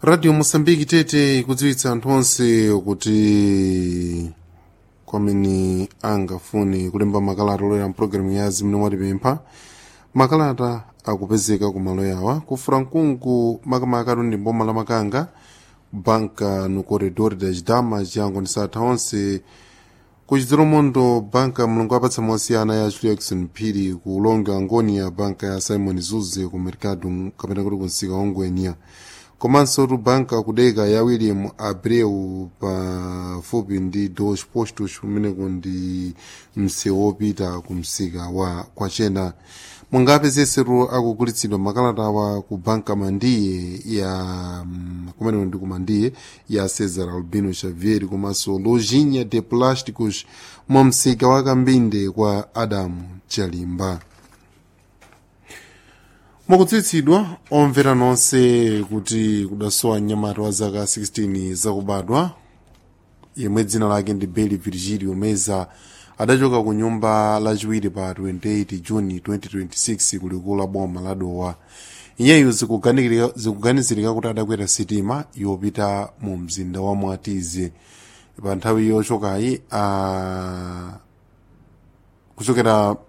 radio mosambiki tete ikudziwitsa anthu onse kuti kwamene angafune kulemba makalata olera mpulogalamu ya zimene mwatipempha makalata akupezeka ku malo yawa ku frankungu makamaka ndi mboma la makanga banka no corredor das damas yango ndisatha onse ku chidziromondo banka mulungu apatsa mosiyana ya julia jackson phiri ku longa angonia banka ya simon zuze ku mercado kapena kuti kunsika ongwenya komanso tu banka kudeka ya william abreu pafupi ndi dos postos kumeneko ndi msewu wopita ku msika wa kwachena mungapezesetu akugulitsidwa makalata awa ku banka mandiye ya mm, kumeneko ndi kumandiye ya cesar albino xavier komanso lojinha de plásticos mwa msika wa kambinde kwa adamu chalimba mwakudziwitsidwa omvera nonse kuti kudasowa mnyamata wa zaka 16 zakubadwa yemwe dzina lake ndi beli virgilio meza adachoka ku nyumba lachiwiri pa 28 juni 2026 kulikulu la boma la dowa iyeyu zikuganizirika kuti adakwera sitima yopita mu mzinda wa mwatize pa nthawi yochokayi a kuchokera